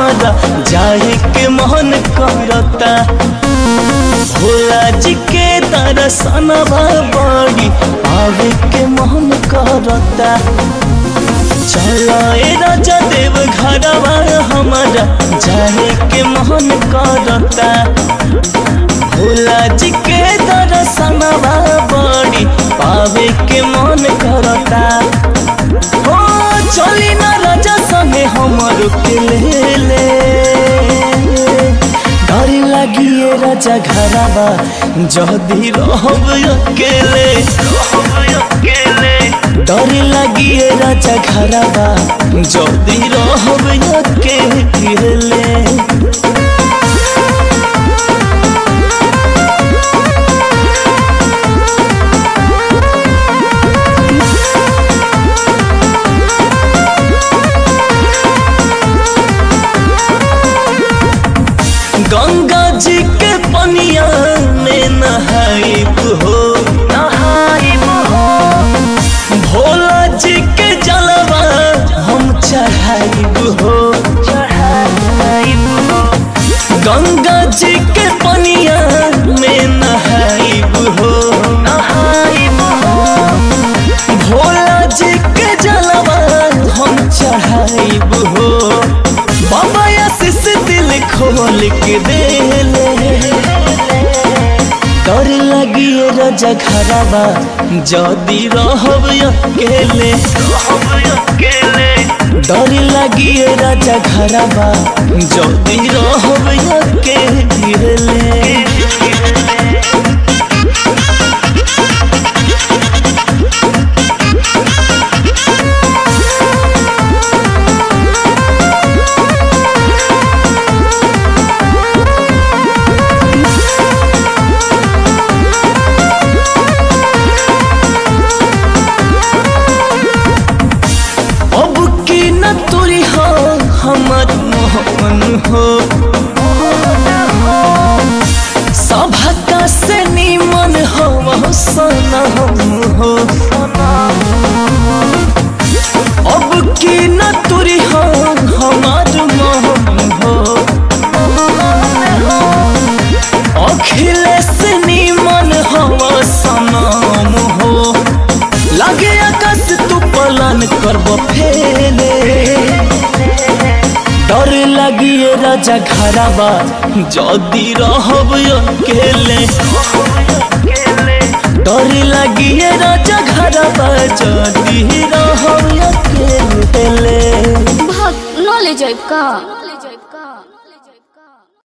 हमारा जाए के मन करता भोला जी के दर्शनवा बड़ी आवे के मन करता चलो ए राजा देव घरवा हमारा जाए के मन करता भोला जी के दर्शनवा बड़ी पावे के मन करता हो चली ना राजा संगे हमर के ले ले डर लागिए राजा घरवा जदी रहब अकेले डर लागिए राजा घरवा जदी रहब अकेले गंगा जी के पनिया में नहाइब हो नहाइब हो भोला जी के जलवा हम चढ़ाइब हो चढ़ाइब हो गंगा जी के पनिया में नहाइब हो नहाइब हो भोला जी के जलवा हम चढ़ाइब हो बाबा आशीष दिल खोल के दे ले डर लगिए राजा घरवा जदी रहब अकेले डर लगिए राजा घरवा जदी रहब अकेले अब की न तुरी हो हमर मोहन हो सभा का से निमन हो सनम हो अब की न तुरी हो हमार मोहन हो अखिलेश निमन हो सनम हो लगे आकाश तू पलन करब फेले डर लगिए राजा घरवा जदी रहब अकेले डर लगिए राजा घरवा जदी रहब अकेले भाग न ले जाइब का